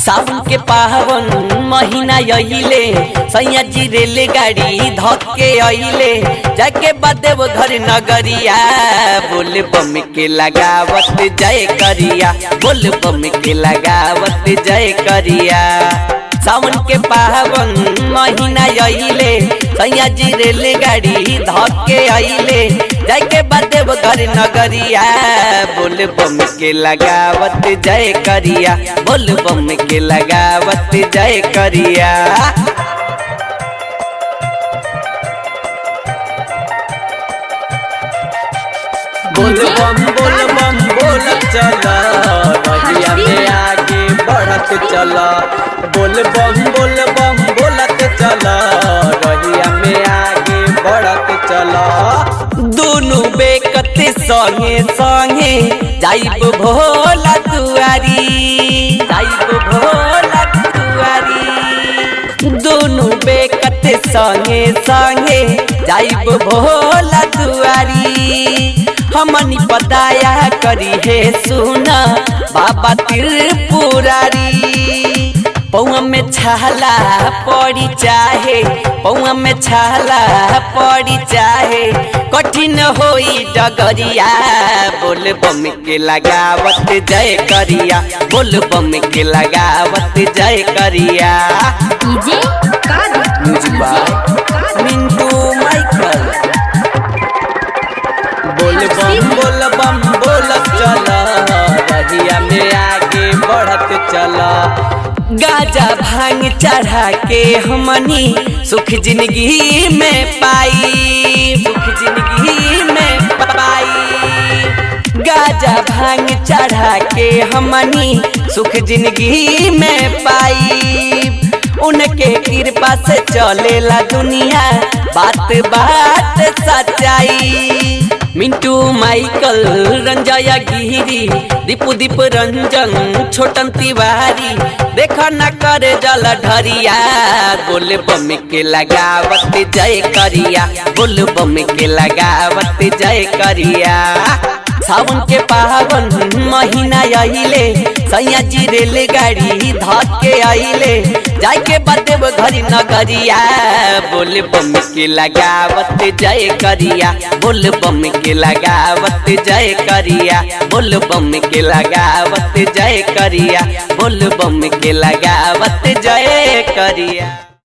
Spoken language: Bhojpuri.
सावन के पावन महीना अइले सैया जी रेलगाड़ी धके अइले जाके बदेव घर नगरिया बोल बम के लगावत जय करिया बोल बम के लगावत जय करिया सावन के पावन महीना अइले सैया जी रेलगाड़ी धके अइले जाके बदेव घर नगरिया बोल बम के लगावत जय करिया बोल बम के लगावत जय करिया बोल बम बोल बम बोल चला रहिया में आगे बढ़त चला बोल बम बोल बम बोलत चला रहिया में आगे बढ़त चला दोनों बेकत संगे संगे जाइब भोला दुआरी जाइब भोला दुआरी दोनों बेकत संगे संगे जाइब भोला दुआरी हमनी पताया करी है सुना बाबा त्रिपुरारी पौआ में छाला पड़ी चाहे पौआ में छाला पड़ी चाहे कठिन होई डगरिया बोल बम के लगावत जय करिया बोल बम के लगावत जय करिया डीजे कादर म्यूजिक बाय मिंटू माइकल बोल बम बोल बम बोल चला रहिया में आगे बढ़त चला गाजा भांग चढ़ा के हमनी सुख जिंदगी में पाई सुख जिंदगी में पाई गाजा भांग चढ़ा के हमनी सुख जिंदगी में पाई उनके कृपा से चलेला दुनिया बात बात सच्चाई मिंटू माइकल रंजया गिरी दीपू दीप रंजन छोटन तिवारी देखा न करे जल ढरिया बोल बम के लगावत जय करिया बोल बम के लगावत जय करिया सावन के पावन महीना अइले सैया जी रेलगाड़ी धके अइले जाके बदेव घरी नगरिया बोल बम के लगावत जय करिया बोल बम के लगावत जय करिया बोल बम के लगावत जय करिया बोल बम के लगावत जय करिया